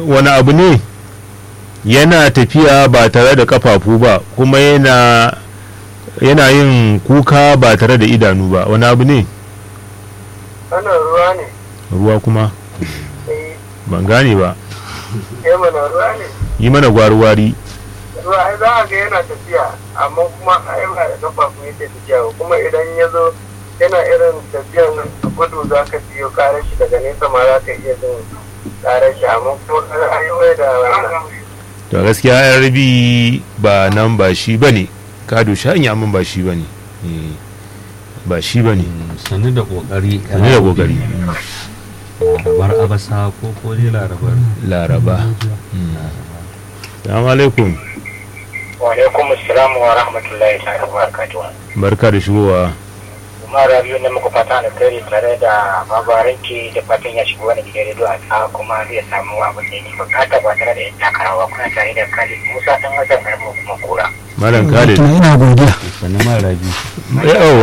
wani abu ne yana tafiya ba tare da kafafu ba kuma yana yana yin kuka ba tare da idanu ba wani abu ne wannan ruwa ne ruwa kuma eh ban gane ba eh mana ruwa ne yi mana gwari-gwari ruwa ai za a ga yana tafiya amma kuma ai ba da kafafu yake tafiya ba kuma idan ya zo yana irin tafiyan nan a gudu za ka biyo karar shi daga nesa ma za ka iya jin karar shi amma kuma ai mai da wannan to gaskiya yan rabi ba nan ba shi ba ne ka doshi hanya min ba shi ba ne Eh, ba shi ba ne sannu da kokari Sannu da kokari. larabar abasa ko ko dai larabar laraba salamu alaikum wa alaikum assalam wa rahmatullahi ta'ala wa barakatuh barka da shigowa kuma rabiu ne muku fata na kare tare da babaranki da fatan ya shiga wani gidan rediyo a ta kuma zai samu abin da yake bukata ba tare da yin takarawa kuna tare da khalid musa dan hasan karmu kuma kura malam khalid Tuna ina godiya sannu ma rabi yawa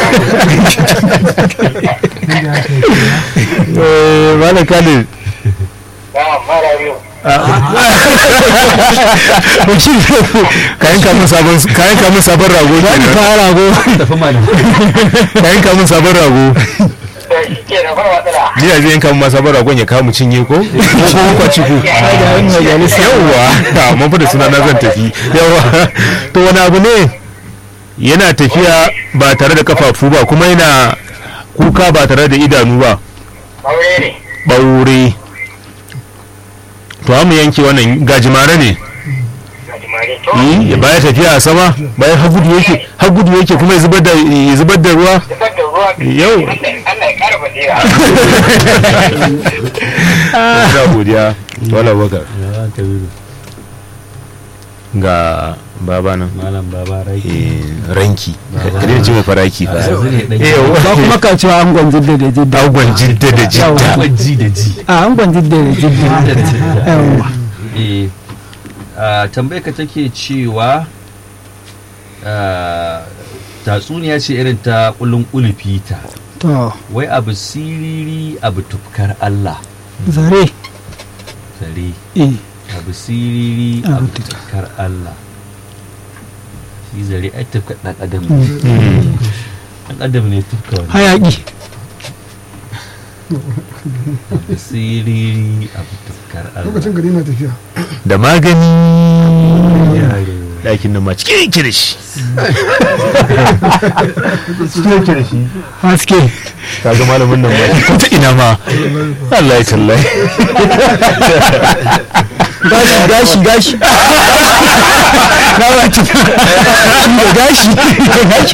Eh, malam khalid na mara rabiu kayan kamun sabon kayan kamun sabon rago kenan ta rago tafi malam kayan kamun sabon rago da shi ke na fara matsala ni da zai yanka mun ma sabon ragon ya kamu cinye ko ko ko kwaci ku yawa amma fa da suna na zan tafi yawa to wani abu ne yana tafiya ba tare da kafafu ba kuma yana kuka ba tare da idanu ba aure ne ɓaure to mu yanke wannan gajimare ne ga jimare to Eh, ya baya tafiya a sama bayan har gudu yake har gudu yake kuma ya zubar da ya zubar da ruwa zubar da ruwa Yau. Allah ya kara basira ina godiya wala bakar ya ta biyu ga baba nan malam baba rai eh, ranki kada ce mai faraki fa yanzu ne dan Yawa. ba kuma ka cewa angon jidda da jidda Agwan jidda da jidda ji da ji a angon jidda da jidda yawa eh a tambayar ka take cewa ah, tatsuniya ce irin ta kulun ulufita to wai abu siriri abu tufkar Allah zare sare eh abu siriri Abu abu tufkar Allah shi zare ai tufkar dan adam ne Mm. dan adam ne tufka wani hayaki abu siriri abu tufkar Allah lokacin gari na tafiya da magani Yaro. ɗakin nan ma cikin yake da shi haske kaga malamin nan ba ko ta ina ma Allah ya tallahi gashi gashi gashi na ba ci shi da gashi da gashi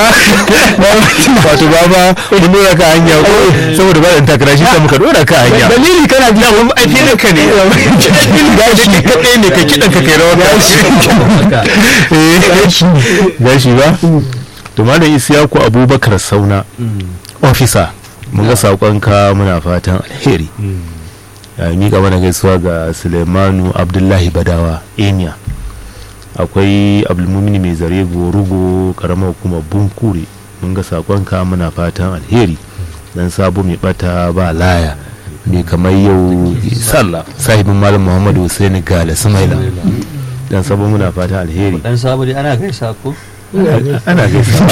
wato baba mun dora ka hanya ko saboda ba da takara shi ta muka dora ka hanya dalili kana ji mun ai filin ka ne gashi ka kai ne ka kidan ka kai rawa gashi gashi ba to malam Isiyaku Abubakar Sauna officer mun ga sakonka muna fatan alheri ya mika mana gaisuwa ga Suleimanu Abdullahi Badawa Emiya akwai Abdulmumini mai zare rugo karamar hukumar Bunkure mun ga sakonka muna fatan alheri dan sabo mai bata ba laya mai kamar yau sallah sahibin malam Muhammadu Hussein Gala Sumaila dan sabo muna fatan alheri dan sabo dai ana gaisa ko ana gaisawa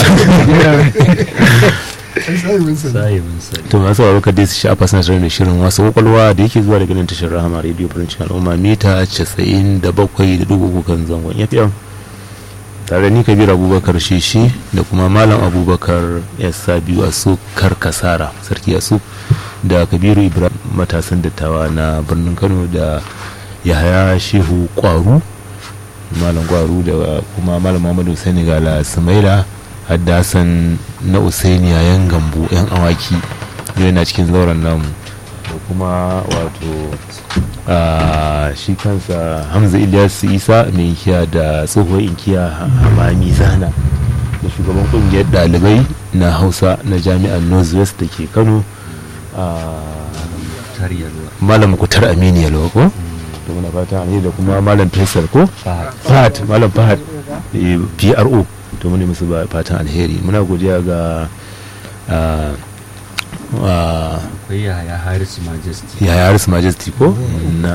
ai sahibin sa sai mun sani to masu sauraro ka dai su shafa suna tare da shirin wasu kwakwalwa da yake zuwa daga nan tashar rahama radio farancin al'umma mita 97.3 kan zangon fm tare da ni kabir abubakar shishi da kuma malam abubakar yasa biyu a su karkasara sarki asu da kabiru ibrahim matasan dattawa na birnin kano da yahaya shehu kwaru malam kwaru da kuma malam muhammadu senegala sumaila haddasan na usaini yayan gambo yan awaki yau yana cikin zauren namu da kuma wato a shi kansa hamza ilyasu isa mai inkiya da tsohuwar inkiya hamami zana da shugaban kungiyar dalibai na hausa na jami'ar northwest da ke kano a tariyarwa malam kutar aminu yalwa ko da muna fata alheri da kuma malam faisal ko fahad fahad malam fahad eh, pro to muni musu ba- fatan alheri muna godiya ga ah, ah, akwai yaya haris majesty yaya haris majesty ko na